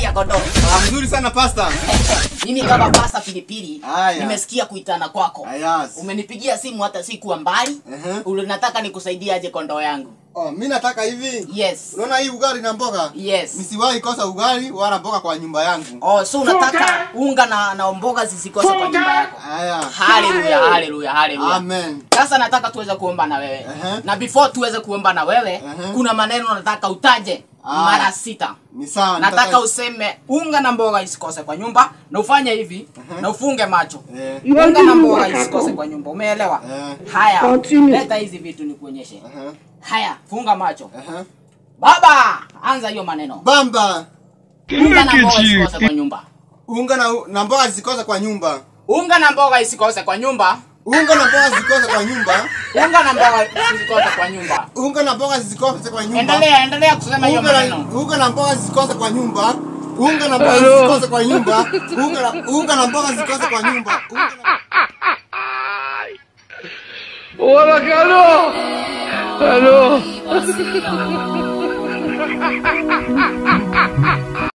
ya kondoo. Ah, mzuri sana pasta. Mimi kama pasta pilipili Haya. nimesikia kuitana kwako. Ayas. Umenipigia simu hata sikuwa mbali. Ehe. Unataka nikusaidie aje kondoo yangu. Oh, mimi nataka hivi. Yes. Unaona hii ugali na mboga? Yes. Nisiwahi kosa ugali wala mboga kwa nyumba yangu. Oh, so unataka unga na, na mboga zisikose kwa nyumba yako. Haya. Haleluya, haleluya, haleluya. Amen. Sasa nataka tuweze kuomba na wewe. Ehe. Na before tuweze kuomba na wewe, Ehe. kuna maneno nataka utaje Ah. mara sita. Ni sawa. Nataka nitaka- useme unga na mboga isikose kwa nyumba na ufanye hivi na ufunge macho. Eh. Unga na mboga isikose kwa nyumba. Umeelewa? Eh. Haya. Continue. Leta hizi vitu nikuonyeshe. Aha. Haya, funga macho. Aha. Baba, anza hiyo maneno. Bamba. Unga na mboga isikose kwa nyumba. Unga na na mboga zikose kwa nyumba. Unga na mboga isikose kwa nyumba. Unga na mboga zikose kwa nyumba. Unga na mboga isikose kwa nyumba. Unga na mboga zikose kwa nyumba. Endelea, endelea kusema hiyo Unga maneno. na unga na mboga zikose kwa nyumba. Unga na mboga zikose kwa nyumba. Unga na unga na mboga zikose kwa nyumba. Unga na Hola, Carlos. Carlos.